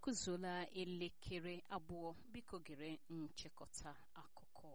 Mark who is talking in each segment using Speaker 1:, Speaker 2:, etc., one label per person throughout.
Speaker 1: akụzuola elekere abụọ biko gere nchịkọta akụkọ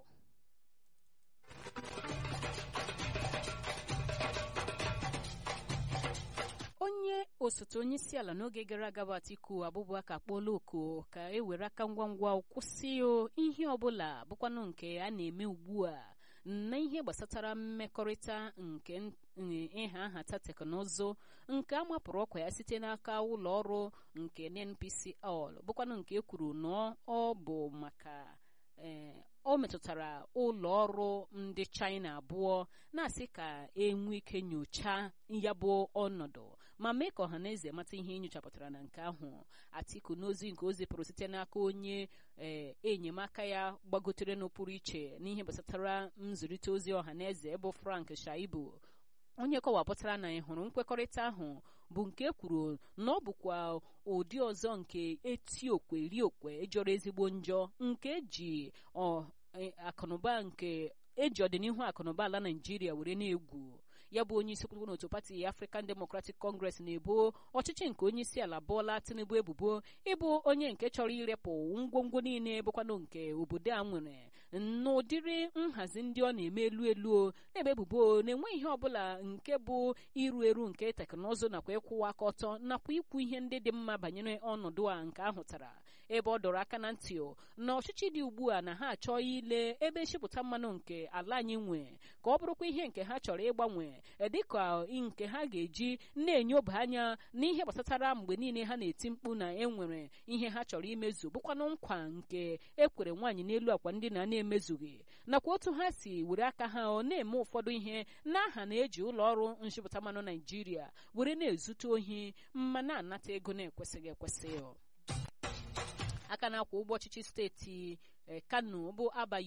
Speaker 1: onye osote onye isi ala n'oge gara aga bụ Atiku Abubakar akpọọla oku ka e were aka ngwa ngwa kwụsị ihe ọbụla bụkwanụ nke a na-eme ugbu a na ihe gbasatara mmekọrịta nke ịha nhata teknụzụ nke a mapụrụ ọkwa ya site n'aka ụlọ ọrụ nke NNPCL bụkwanụ nke e kwuru na ọ bụ maka o metụtara ụlọ ọrụ ndị China abụọ na-asị ka enwe ike nyochaa ya bụ ọnọdụ ma mee ka ọhaneze mata ihe enyochapụtara na nke ahụ Atiku n'ozi nke o zipụrụ site n'aka onye enyemaka ya gbagotere n'ụpụrụ iche n'ihe gbasatara nzụrịta ozi ọhaneze bụ Frank Shaibu onye kọwapụtara na ị hụrụ nkwekọrịta ahụ bụ nke kwuru na ọ bụkwa ụdị ọzọ nke eti okwe ri okwe jọrọ ezigbo njọ nke eji akụnụba nke eji ọdịnihu akụnụba ala Naijiria were na-egwu ya bụ onye isi kwuru n'otu pati African Democratic Congress na-ebo ọchịchị nke onye isi ala Bola Tinubu ebubo ịbụ onye nke chọrọ irepụ ngwongwo niile bụkwanụ nke obodo a nwere n'ụdịrị nhazi ndị ọ na-eme elu elu na-ebe ebubo na-enweghị ihe ọbụla nke bụ iru eru nke teknụzụ nakwa ịkwụwa aka ọtọ nakwa ikwu ihe ndị dị mma banyere ọnọdụ a nke ahụtara ebe ọ dọrọ aka na ntị na ọchịchị dị ugbu a na ha achọ ile ebe nchịpụta mmanụ nke ala anyị nwe ka ọ bụrụkwa ihe nke ha chọrọ ịgbanwe dịka nke ha ga-eji na-enyoba anya n'ihe gbasatara mgbe niile ha na-eti mkpu na enwere ihe ha chọrọ imezu bụkwanụ nkwa nke ekwere nwaanyị n'elu akwa ndị na na-emezughị nakwa otu ha si were aka ha ọ na-eme ụfọdụ ihe n'aha na-eji ụlọ ọrụ nchịpụta mmanụ Naijiria were na-ezute ohi ma na-anata ego na-ekwesịghị ekwesị aka na-akwa ụgbọ ọchịchị steeti Kano bụ Aba